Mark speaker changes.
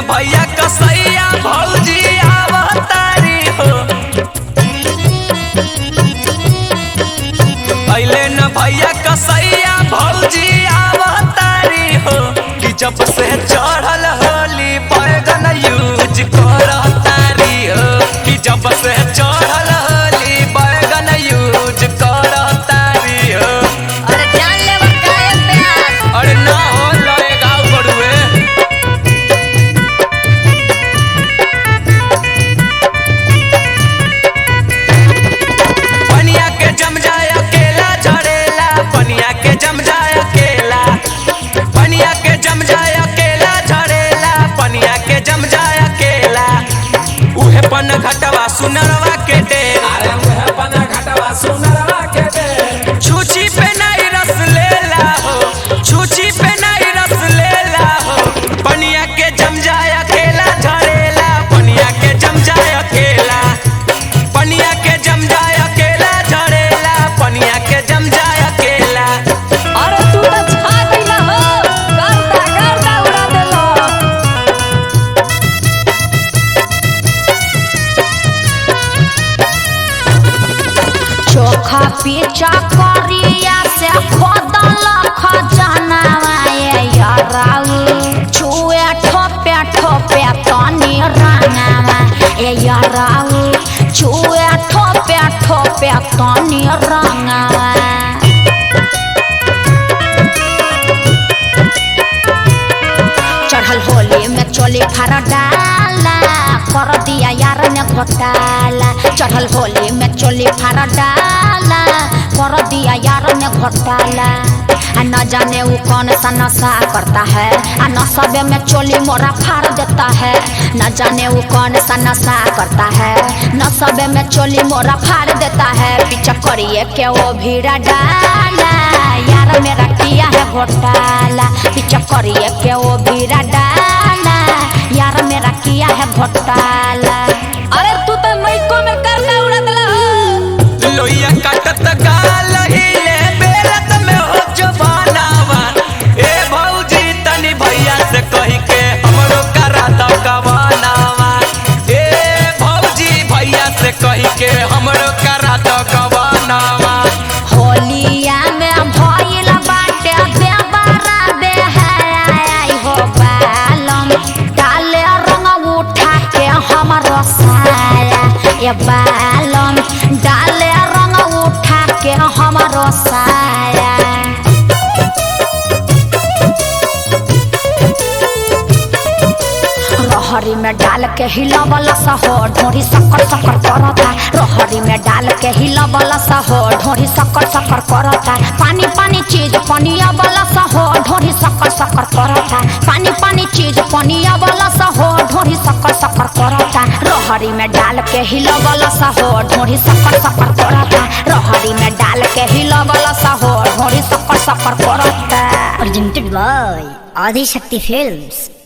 Speaker 1: भैया कसैया भौजी आवतारी हो अइले न भैया कसैया भौजी आवतारी हो कि जब से चढ़ल होली बैगन यूज करतारी हो कि जब से चढ़ल होली बैगन यूज करतारी हो
Speaker 2: अरे जान ले बका ए प्यास
Speaker 1: अरे ना हो लड़े गाँव बड़ुए पनिया के जम जाए अकेला झड़ेला पनिया के जम जाए अकेला पनिया के जम जाए अकेला झड़ेला पनिया के जम जाए अकेला उहे पन घटवा सुनरवा के डेरा
Speaker 3: अरे मुहे पना घटवा सुनरवा के दे
Speaker 1: छुची पे नहीं रस लेला हो छुची पे नहीं रस लेला हो पनिया के जम जाए अकेला झड़ेला पनिया के जम जाए अकेला पनिया के जम जाए अकेला झड़ेला पनिया के जम जाए अकेला
Speaker 2: अरे तू तो छा गइला हो गर्दा गर्दा उड़ा देलो चोखा पीछा करिया से खोदल खजनावा ये याराऊ छुए ठोपे ठोपे तनी रंगावा ए याराऊ छुए ठोपे ठोपे तनी रंगावा चढ़ल होली में चोली फार डाला कर दिया यार ने घोटाला चढ़ल होली में चोली फार डाला कर दिया यार ने घोटाला आ न जाने वो कौन सा नशा करता है आ नशबे में चोली मोरा फाड़ देता है न जाने वो कौन सा नशा करता है नशबे में चोली मोरा फाड़ देता है पीछा करिए के वो भीड़ा डाला यार मेरा किया है घोटाला पीछा करिए के वो भीड़ा डाला यार मेरा किया है घोटाला अरे तू तो मैको में करका उड़ा देला हो
Speaker 1: लोहिया काटत गाल हिले बेलत में हो जवानावा ए भौजी तनी भैया से कही के हमरो करा द गवानावा ए भौजी भैया से कही के हमरो करा द गवानावा
Speaker 2: होलिया में भइल बाटे देवरा बेहाई हो बालम डाले रंग उठा के हमरो साया ये बालम डाले रंग उठा के हमरो साया रहरी में डाल के हिलवला सा हो ढोरी सक्कर सक्कर करता रहरी में डाल के हिलवला सा हो ढोरी सक्कर सक्कर करता पानी पानी चीज पनिया वाला सा हो ढोरी सक्कर सक्कर करता पानी पानी चीज पनिया वाला सा हो ढोरी सक्कर सक्कर करता रहरी में डाल के हिलवला सा हो ढोरी सक्कर सक्कर करता रहरी में डाल के हिलवला सा हो ढोरी सक्कर सक्कर करता
Speaker 4: presented by Adi Shakti Films.